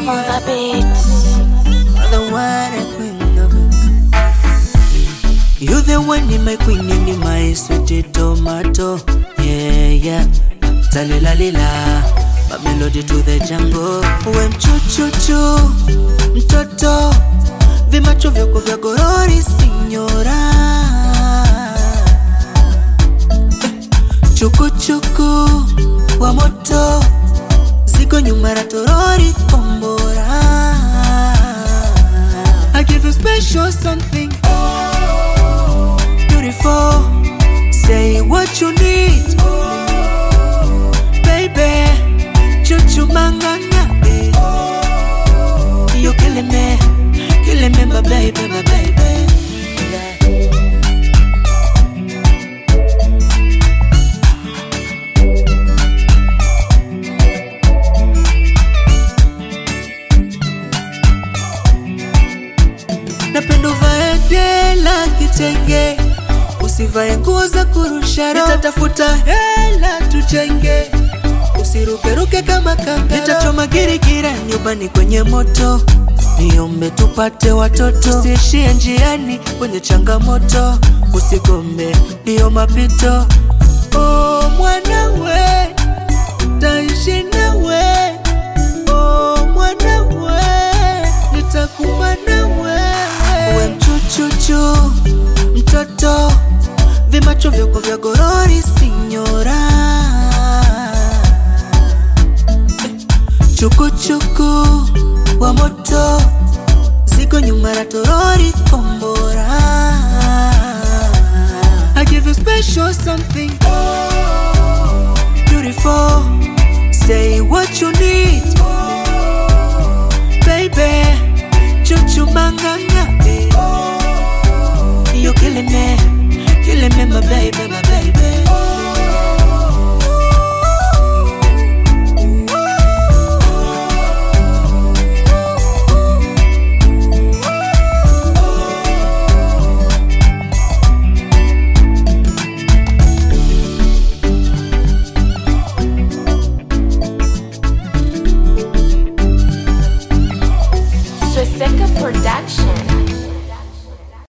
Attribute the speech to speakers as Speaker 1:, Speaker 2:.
Speaker 1: Love on the beat.
Speaker 2: the one and queen of You the one in my queen in my sweet tomato. Yeah, yeah. Talila lila. My melody to the jungle. We mchuchuchu. Mtoto. Vimacho vyako vya gorori sinyora. Chukuchuku wa moto. Ziko nyuma ya torori kombora. I give you special something beautiful. Say what you need, baby. Chuchu manganga, you killing me, killing me, my baby, my baby. Yeah. napenda uvae dela kitenge, usivae nguo za kurusha roho. Nitatafuta hela tujenge, usirukeruke kama kanga. Nitachoma girigiri nyumbani kwenye moto, niombe tupate watoto. Usiishie njiani kwenye changamoto, usigombe ndiyo mapito. Oh, mwanawe taishi nawe Oh, mwanawe nitakufa nawe we mchuchuchu mtoto vimacho vyako vya gorori sinyora chukuchuku wa moto ziko nyuma ya torori kombora I give you special something beautiful say what you need baby chuchu manganga